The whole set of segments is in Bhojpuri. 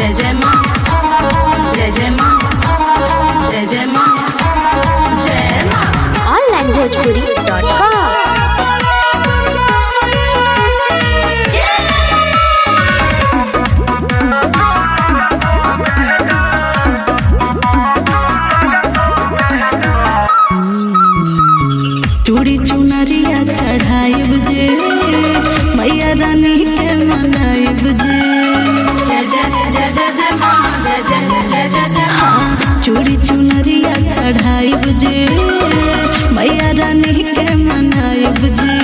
जय जय माँ जय जय माँ जय जय माँ जय माँ onlinebhojpuri.com चूड़ी चुनरिया चढ़ाइब जे मैया रानी के मनाइब जे जय जय जय जय जय माँ जय जय जय जय जय हाँ चूड़ी चुनरिया चढ़ाइब जे मैया रानी के मनाइब जे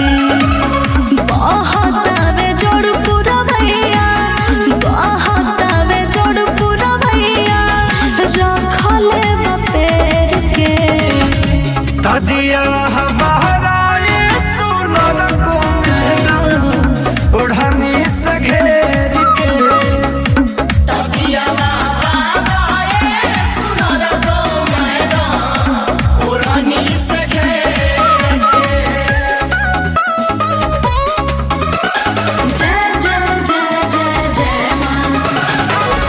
बहुत आवे जोड़ पूरा भैया बहुत आवे जोड़ पूरा भैया रखले बपेर के तदिया बहराए सुनर को मेरा ओढ़नी से घेर के जय जय जय जय जय माँ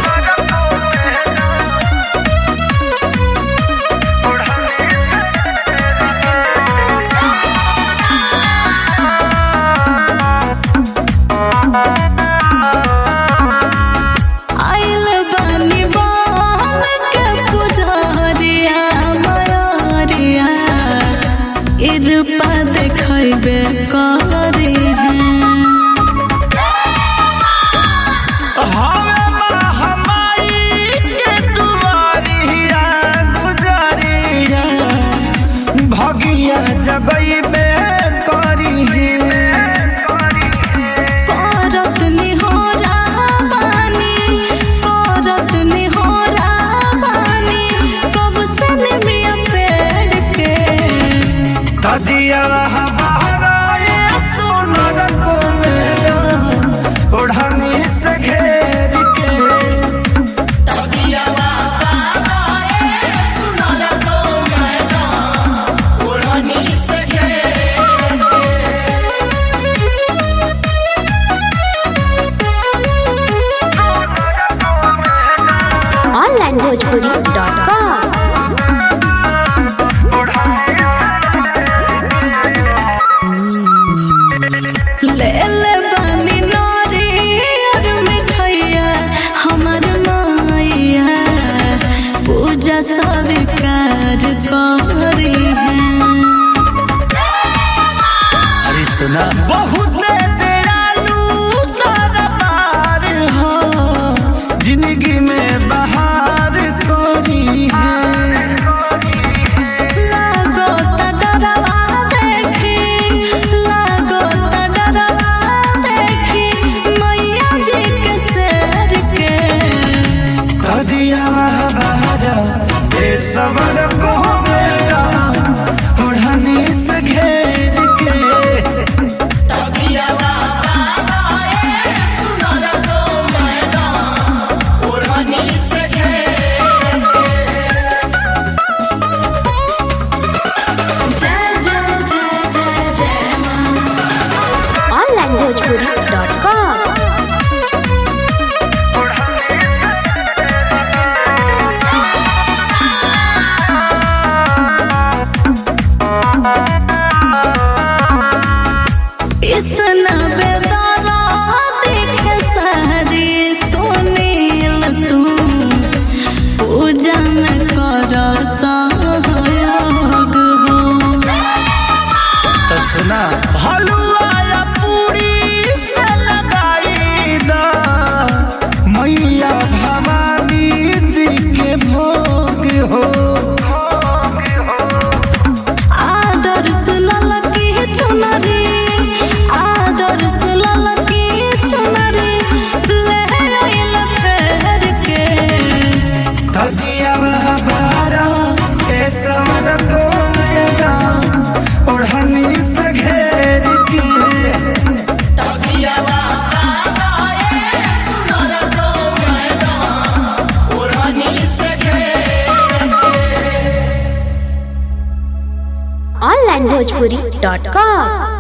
आइल बानी बाल के पुजारिया मयारिया इरपा देखैबे करी हवे महामाई के दुआरिया गुजरिया भगिया जगई में करी करत निहोरा बानी करत निहोरा बानी कब से निमिया पेड़ के तदिया बहराए सुनर को मेरा ओढ़नी से घेर के onlinebhojpuri.com ले ले बानी नारी और मिठाइया हमर माइया पूजा स्वीकार करी है अरे सुना बहुत दयालु दरबार हो जिंदगी में बहार कोरी है लागो त डरवा देखी लागो त डरवा देखी मैया जी के शेर के कदिया बहारा ये सबर को मेरा ओढ़नी से घेर के जय जय जय जय जय माँ onlinebhojpuri.com इसना बेदारा देख सारी सुनील तू पूजा में कर सहयोग हो तो सुना हलवा या पूरी से लगाई दा मैया भवानी जी के भोग हो आदर सुलल की चुनरी आदर सुलल की चुनरी ले आइल फेर के तदिया बारा के सवर को मेरा ओढ़नी से घेर के onlinebhojpuri.com